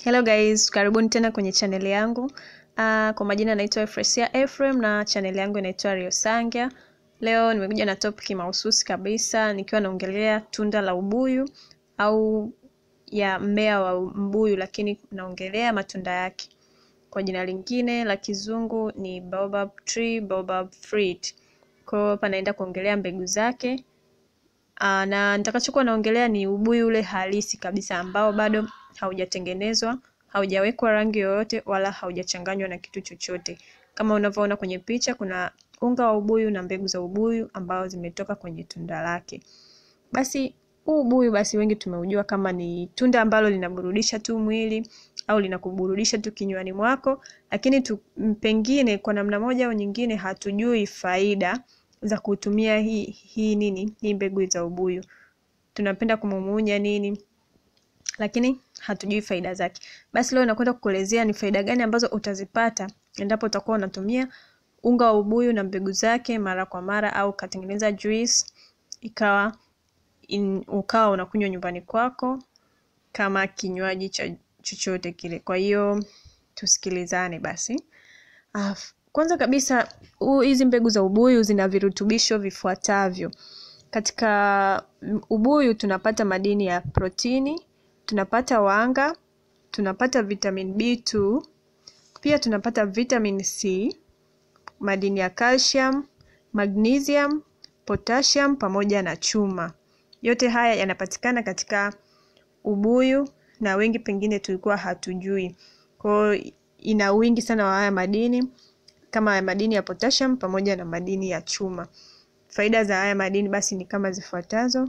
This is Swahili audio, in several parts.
Hello guys, karibuni tena kwenye chaneli yangu. Uh, kwa majina naitwa Efresia Ephraim na chaneli yangu inaitwa Rio Sangya. Leo nimekuja na topic mahususi kabisa nikiwa naongelea tunda la ubuyu au ya mmea wa mbuyu, lakini naongelea matunda yake. Kwa jina lingine la kizungu ni baobab tree, baobab fruit. Kwa hiyo hapa naenda kuongelea mbegu zake. Aa, na nitakachokuwa naongelea ni ubuyu ule halisi kabisa ambao bado haujatengenezwa, haujawekwa rangi yoyote wala haujachanganywa na kitu chochote. Kama unavyoona kwenye picha, kuna unga wa ubuyu na mbegu za ubuyu ambao zimetoka kwenye tunda lake. Basi huu ubuyu basi wengi tumeujua kama ni tunda ambalo linaburudisha tu mwili au linakuburudisha tu kinywani mwako, lakini tu, pengine kwa namna moja au nyingine hatujui faida za kutumia hii hii nini hii mbegu za ubuyu. Tunapenda kumumunya nini, lakini hatujui faida zake. Basi leo nakwenda kukuelezea ni faida gani ambazo utazipata endapo utakuwa unatumia unga wa ubuyu na mbegu zake mara kwa mara, au ukatengeneza juice ikawa in, ukawa unakunywa nyumbani kwako kama kinywaji cha chochote kile. Kwa hiyo tusikilizane basi. Uh, kwanza kabisa hizi mbegu za ubuyu zina virutubisho vifuatavyo. Katika ubuyu tunapata madini ya protini, tunapata wanga, tunapata vitamin B2, pia tunapata vitamin C, madini ya calcium, magnesium, potassium pamoja na chuma. Yote haya yanapatikana katika ubuyu na wengi pengine tulikuwa hatujui. Kwa hiyo ina wingi sana wa haya madini kama madini ya potassium pamoja na madini ya chuma. Faida za haya madini basi ni kama zifuatazo.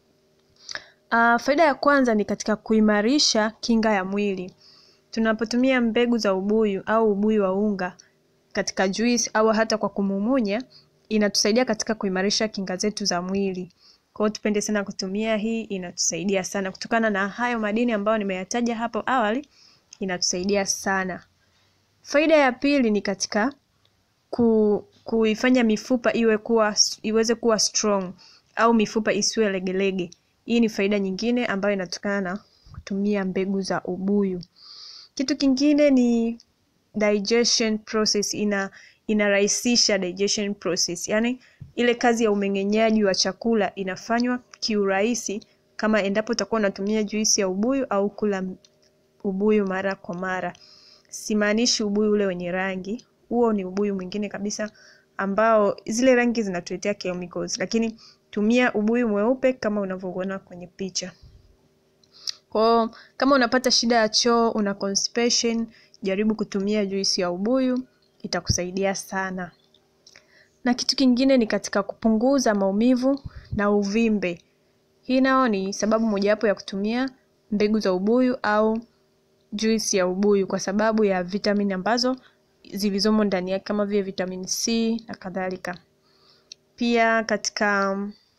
Uh, faida ya kwanza ni katika kuimarisha kinga ya mwili. Tunapotumia mbegu za ubuyu au ubuyu wa unga katika juice au hata kwa kumumunya, inatusaidia katika kuimarisha kinga zetu za mwili. Kwa hiyo tupende sana kutumia hii, inatusaidia sana kutokana na hayo madini ambayo nimeyataja hapo awali, inatusaidia sana. Faida ya pili ni katika ku, kuifanya mifupa iwe kuwa iweze kuwa strong au mifupa isiwe legelege. Hii ni faida nyingine ambayo inatokana na kutumia mbegu za ubuyu. Kitu kingine ni digestion process, ina inarahisisha digestion process, yaani ile kazi ya umeng'enyaji wa chakula inafanywa kiurahisi kama endapo utakuwa unatumia juisi ya ubuyu au kula ubuyu mara kwa mara. Simaanishi ubuyu ule wenye rangi, huo ni ubuyu mwingine kabisa ambao zile rangi zinatuletea chemicals, lakini tumia ubuyu mweupe kama unavyoona kwenye picha. Kwa kama unapata shida ya choo, una constipation, jaribu kutumia juisi ya ubuyu, itakusaidia sana. Na kitu kingine ni katika kupunguza maumivu na uvimbe. Hii nao ni sababu mojawapo ya kutumia mbegu za ubuyu au juisi ya ubuyu kwa sababu ya vitamini ambazo zilizomo ndani yake kama vile vitamin C na kadhalika. Pia katika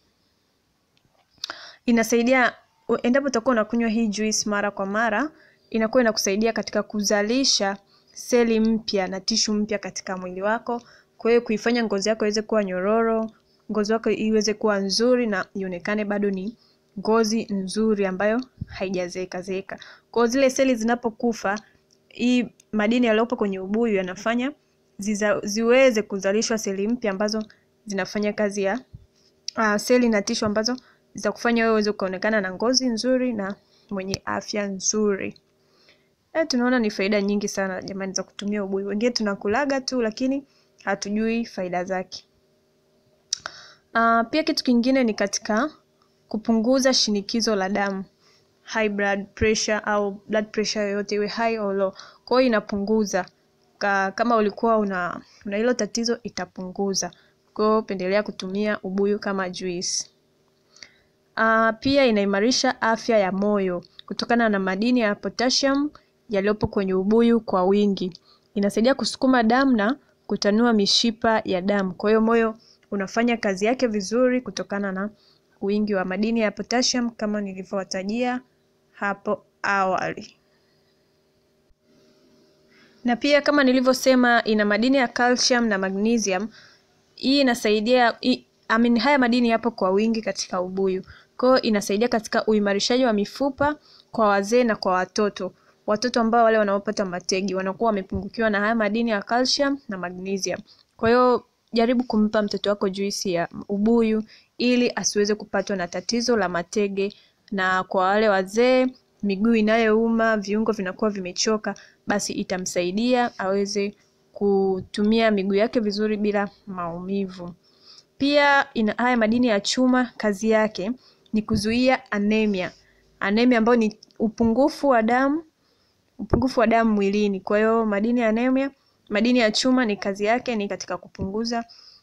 inasaidia endapo utakuwa unakunywa hii juice mara kwa mara, inakuwa inakusaidia katika kuzalisha seli mpya na tishu mpya katika mwili wako. Kwa hiyo kuifanya ngozi yako iweze kuwa nyororo, ngozi yako iweze kuwa nzuri na ionekane bado ni ngozi nzuri ambayo haijazeeka zeeka. Kwa hiyo zile seli zinapokufa, hii madini yaliyopo kwenye ubuyu yanafanya ziza, ziweze kuzalishwa seli mpya ambazo zinafanya kazi ya uh, seli na tishu ambazo zitakufanya wewe uweze kuonekana na ngozi nzuri na mwenye afya nzuri. E, tunaona ni faida nyingi sana jamani za kutumia ubuyu. Wengine tunakulaga tu lakini hatujui faida zake. Uh, pia kitu kingine ni katika kupunguza shinikizo la damu, high blood pressure au blood pressure yoyote iwe high au low. Kwa hiyo inapunguza Ka, kama ulikuwa una una hilo tatizo itapunguza. Kwa hiyo pendelea kutumia ubuyu kama juice. Uh, pia inaimarisha afya ya moyo kutokana na madini ya potassium yaliyopo kwenye ubuyu kwa wingi. Inasaidia kusukuma damu na kutanua mishipa ya damu. Kwa hiyo moyo unafanya kazi yake vizuri kutokana na wingi wa madini ya potassium kama nilivyowatajia hapo awali. Na pia kama nilivyosema, ina madini ya calcium na magnesium. Hii inasaidia I mean, haya madini yapo kwa wingi katika ubuyu. Kwa hiyo inasaidia katika uimarishaji wa mifupa kwa wazee na kwa watoto. watoto ambao wale wanaopata mategi wanakuwa wamepungukiwa na haya madini ya calcium na magnesium. Kwa hiyo jaribu kumpa mtoto wako juisi ya ubuyu ili asiweze kupatwa na tatizo la matege, na kwa wale wazee miguu inayouma, viungo vinakuwa vimechoka, basi itamsaidia aweze kutumia miguu yake vizuri bila maumivu. Pia ina haya madini ya chuma, kazi yake ni kuzuia anemia. Anemia ambayo ni upungufu wa damu, upungufu wa damu mwilini. Kwa hiyo madini ya anemia, madini ya chuma ni kazi yake ni katika kupunguza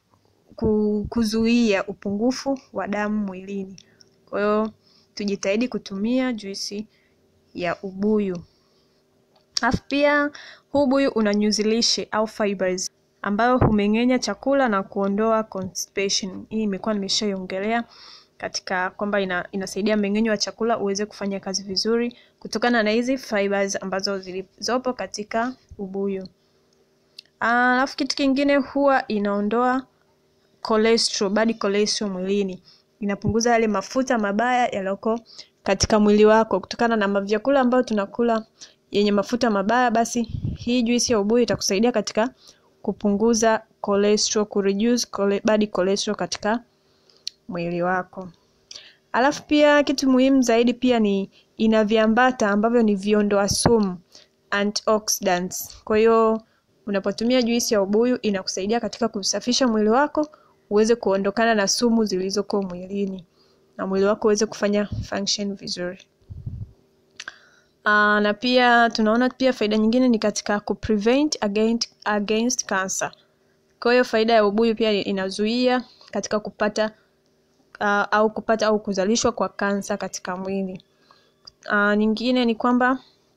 kuzuia upungufu wa damu mwilini. Kwa hiyo tujitahidi kutumia juisi ya ubuyu. Alafu pia huu ubuyu una nyuzi lishe au fibers ambayo humeng'enya chakula na kuondoa constipation. Hii imekuwa nimeshaiongelea katika kwamba ina, inasaidia mmeng'enyo wa chakula uweze kufanya kazi vizuri kutokana na hizi fibers ambazo zilizopo katika ubuyu. Alafu kitu kingine huwa inaondoa cholesterol, bad cholesterol mwilini. Inapunguza yale mafuta mabaya yaliyoko katika mwili wako kutokana na vyakula ambayo tunakula yenye mafuta mabaya, basi hii juisi ya ubuyu itakusaidia katika kupunguza cholesterol, kureduce chole, bad cholesterol katika mwili wako. Alafu pia kitu muhimu zaidi pia ni ina viambata ambavyo ni viondoa sumu antioxidants. Kwa hiyo unapotumia juisi ya ubuyu inakusaidia katika kusafisha mwili wako uweze kuondokana na sumu zilizoko mwilini na mwili wako uweze kufanya function vizuri. Aa, na pia tunaona pia faida nyingine ni katika kuprevent against, against cancer. Kwa hiyo faida ya ubuyu pia inazuia katika kupata uh, au kupata au kuzalishwa kwa kansa katika mwili. Uh, nyingine ni kwamba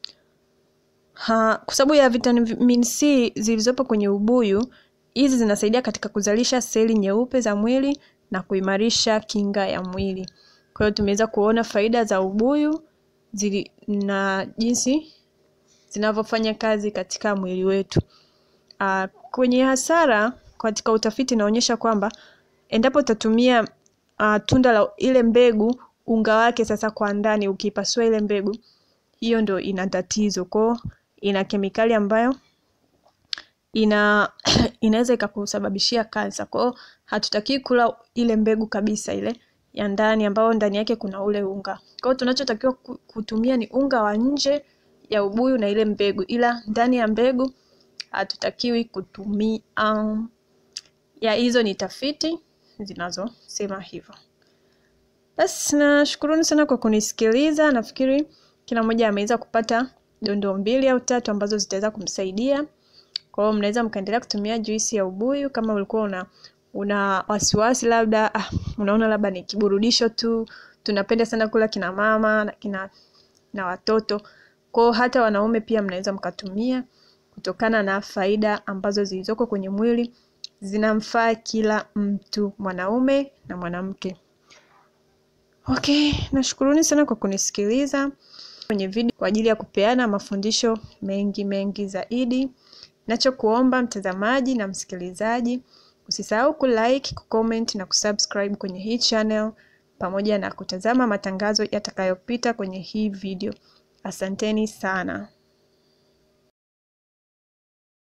kwa sababu ya vitamin C zilizopo kwenye ubuyu, hizi zinasaidia katika kuzalisha seli nyeupe za mwili na kuimarisha kinga ya mwili. Kwa hiyo tumeweza kuona faida za ubuyu zili, na jinsi zinavyofanya kazi katika mwili wetu. Uh, kwenye hasara katika utafiti inaonyesha kwamba endapo utatumia uh, tunda la ile mbegu unga wake sasa kwa ndani, ukipasua ile mbegu hiyo ndo ina tatizo kwao, ina kemikali ambayo ina inaweza ikakusababishia kansa. Kwa hiyo hatutaki kula ile mbegu kabisa ile ya ndani ambayo ndani yake kuna ule unga. Kwa hiyo tunachotakiwa kutumia ni unga wa nje ya ubuyu na ile mbegu, ila ndani ya mbegu hatutakiwi kutumia. Um, ya hizo ni tafiti zinazosema hivyo. Basi nashukuruni sana kwa kunisikiliza. Nafikiri kila mmoja ameweza kupata dondoo mbili au tatu ambazo zitaweza kumsaidia. Kwa hiyo mnaweza mkaendelea kutumia juisi ya ubuyu kama ulikuwa una una wasiwasi labda, ah, unaona labda ni kiburudisho tu. Tunapenda sana kula kina mama na kina na watoto. Kwa hiyo hata wanaume pia mnaweza mkatumia kutokana na faida ambazo zilizoko kwenye mwili zinamfaa kila mtu, mwanaume na mwanamke. Okay, nashukuruni sana kwa kunisikiliza kwenye video kwa ajili ya kupeana mafundisho mengi mengi zaidi. Nachokuomba mtazamaji na msikilizaji, usisahau kulike, kucomment na kusubscribe kwenye hii channel pamoja na kutazama matangazo yatakayopita kwenye hii video. Asanteni sana.